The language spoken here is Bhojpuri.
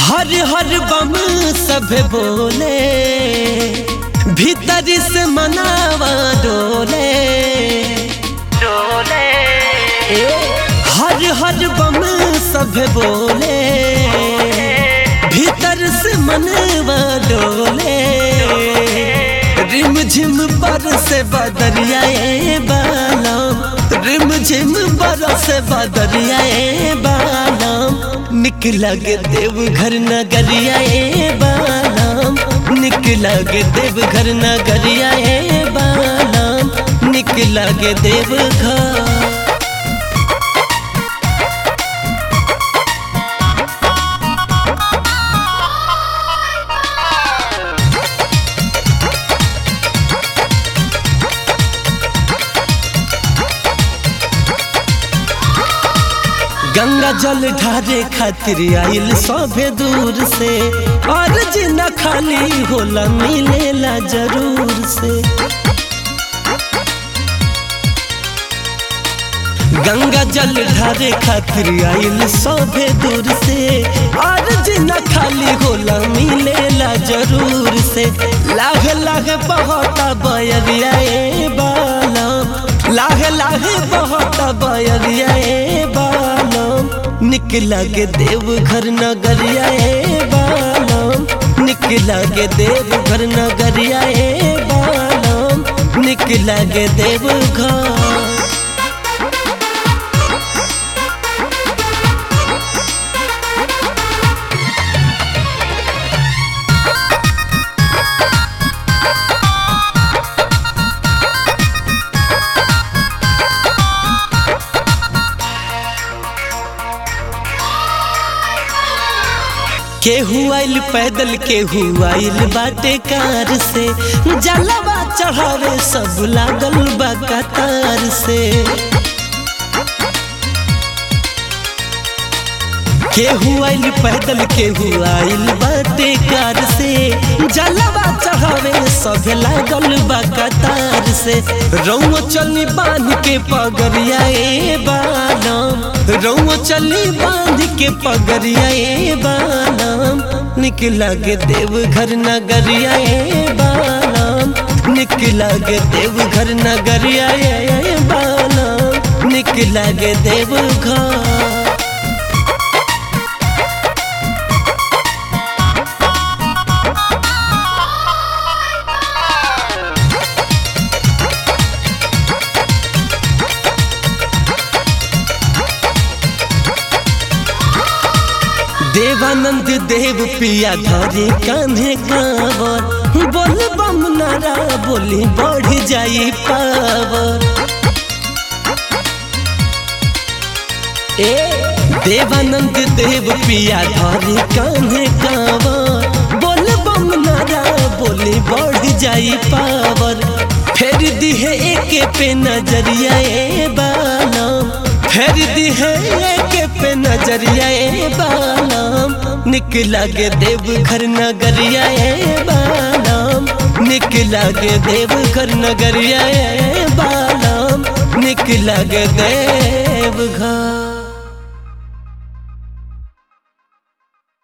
हर हर बम सब बोले भीतर से मनावा डोले डोले हर हर बम सब बोले भीतर से मनवा डोले रिम झिम पर से बदरियाए बालम रिम झिम पर से बदरियाए बालम निकला के देव घर नगरियाए बालम निकला के देव घर नगरियाए बालम निकला के देव घर गंगा जल ढारे खातिर आइल सभे दूर से और जिना खाली होला मिलेला जरूर से गंगा जल ढारे खातिर आइल सभे दूर से और जिना खाली होला मिलेला जरूर से लाग लाग बहता बयरिया बालम लाग लाग बहता बयरिया बालम निकला के देव घर नगरिया बालम निकला के देव घर नगरिया बालम निकला के देव घर केहू आइल पैदल केहू आइल बाटे कार से जलवा चढ़ावे सब लागल बा कतार से केहू आइल पैदल केहू आइल बाटे कार से जलवा चढ़ावे सब लागल बा कतार से रौआ चली बांध के पगरिया ए बालम रौआ चली बांध के पगरिया ए बालम निकला के देव घर नगरिया ए बालम निकला के देव घर नगरिया ए बालम निकला के देव घर देवानंद देव पिया धरे कान्हे कावर बोल बम नारा बोली बढ़ जाई पावर ए देवानंद देव पिया धरे कान्हे कावर बोल बम नारा बोली बढ़ जाई पावर फेर दिहे एके पे नजरिया ए बालम फेर दिहे एके पे नजरिया ए बालम निकला के देव घर नगरिया ए बालम निकला के देव घर नगरिया ए बालम निकला के देव घर